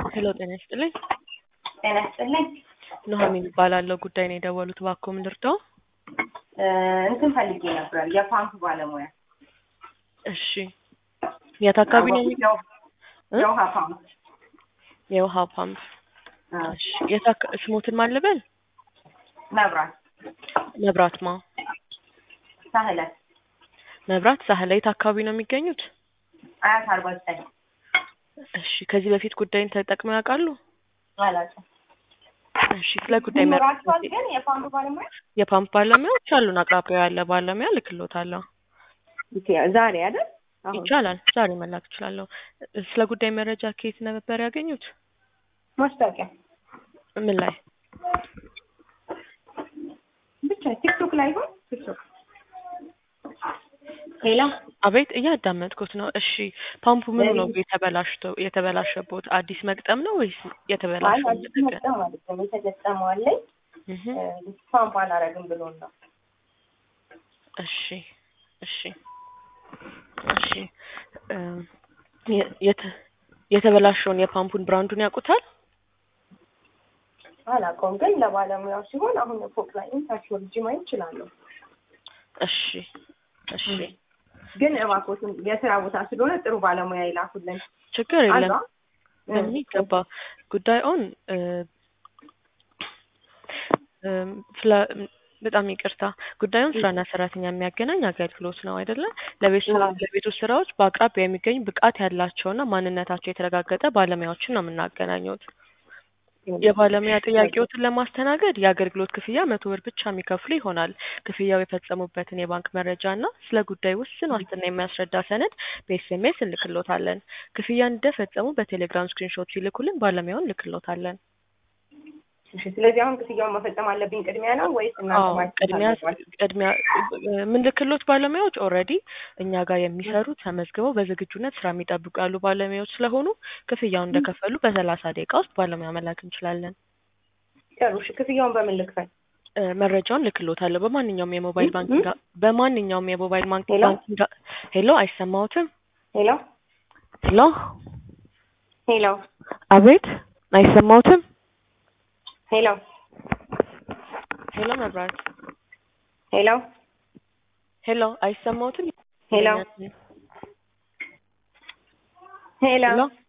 ሄሎ ጤና ይስጥልኝ። ጤና ይስጥልኝ። ኑሐሚን እባላለሁ። ጉዳይ ነው የደወሉት፣ እባክዎ ምን ልርዳው? እ እንትን ፈልጌ ነበር የፓምፕ ባለሙያ እሺ፣ የት አካባቢ ነው የሚ- የው- እ? የውሃ ፓምፕ የውሃ ፓምፕ። እ፣ እሺ፣ የት አካ- ስሞትን ማን ልበል? መብራት መብራት ማ ሳህለ መብራት ሳህለ። የት አካባቢ ነው የሚገኙት? አያት አርባ ዘጠኝ እሺ፣ ከዚህ በፊት ጉዳይን ተጠቅመው ያውቃሉ? አላውቅም። እሺ፣ ስለ ጉዳይ ይኖራቸዋል መረጃ ግን የፓምፕ ባለሙያ የፓምፕ ባለሙያዎች አሉን። አቅራቢያው ያለ ባለሙያ ልክሎታለሁ። ዛሬ አይደል? አሁን ይቻላል፣ ዛሬ መላክ እችላለሁ። ስለ ጉዳይ መረጃ ከየት ነበር ያገኙት? ማስታወቂያ ምን ላይ? ብቻ ቲክቶክ ላይ ይሆን ቲክቶክ ሌላ አቤት እያዳመጥኩት ነው። እሺ ፓምፑ ምኑ ነው የተበላሽቶ የተበላሸቦት? አዲስ መግጠም ነው ወይስ አይ የተበላሸው? አዲስ መጠን ማለት ነው የተገጠመው አለኝ እህ እ፣ ፓምፕ አላረግም ብሎን ነው እሺ እሺ እሺ እ፣ የ- የተ- የተበላሸውን የፓምፑን ብራንዱን ያውቁታል? አላውቀውም ግን ለባለሙያው ሲሆን አሁን ፎቅ ላይ ታች ወርጄ ማየት እችላለሁ እሺ እሺ ግን እባክዎትን የስራ ቦታ ስለሆነ ጥሩ ባለሙያ ይላኩልን ችግር የለም አሏ በሚገባ ጉዳዩን እ፣ እም፣ ስለ በጣም ይቅርታ ጉዳዩን ስራና ሰራተኛ የሚያገናኝ አገልግሎት ነው አይደለ? ለቤት ስራ ለቤት ውስጥ ስራዎች በአቅራቢያ የሚገኙ ብቃት ያላቸውና ማንነታቸው የተረጋገጠ ባለሙያዎችን ነው የምናገናኘውት። የባለሙያ ጥያቄዎትን ለማስተናገድ የአገልግሎት ክፍያ መቶ ብር ብቻ የሚከፍሉ ይሆናል። ክፍያው የፈጸሙበትን የባንክ መረጃ እና ስለ ጉዳይ ውስን ዋስትና የሚያስረዳ ሰነድ በኤስኤምኤስ እንልክሎታለን። ክፍያ እንደፈጸሙ በቴሌግራም ስክሪንሾት ሲልኩልን ባለሙያውን እንልክሎታለን። እሺ ስለዚህ አሁን ክፍያውን መፈጸም አለብኝ ቅድሚያ ነው ወይስ እናንተ አዎ ማግኘት ቅድሚያ አለባችሁ? ቅድሚያ የምንልክሎት ባለሙያዎች ኦልሬዲ እኛ ጋር የሚሰሩ ተመዝግበው በዝግጁነት ስራ የሚጠብቁ ያሉ ባለሙያዎች ስለሆኑ ክፍያውን እንደከፈሉ በሰላሳ ደቂቃ ውስጥ ባለሙያ መላክ እንችላለን። ጥሩ እሺ ክፍያውን በምን ልክፈል? እ፣ መረጃውን ልክሎታለሁ በማንኛውም የሞባይል እ? ባንኪንግ በማንኛውም የሞባይል ባንክ ሄሎ? ባንኪንግ ሄሎ አይሰማዎትም? ሄሎ ሄሎ ሄሎ አቤት አይሰማዎትም? ሄሎ ሄሎ መብራት ሄሎ ሄሎ አይሰማዎትም? ሄሎ ሄሎ ሄሎ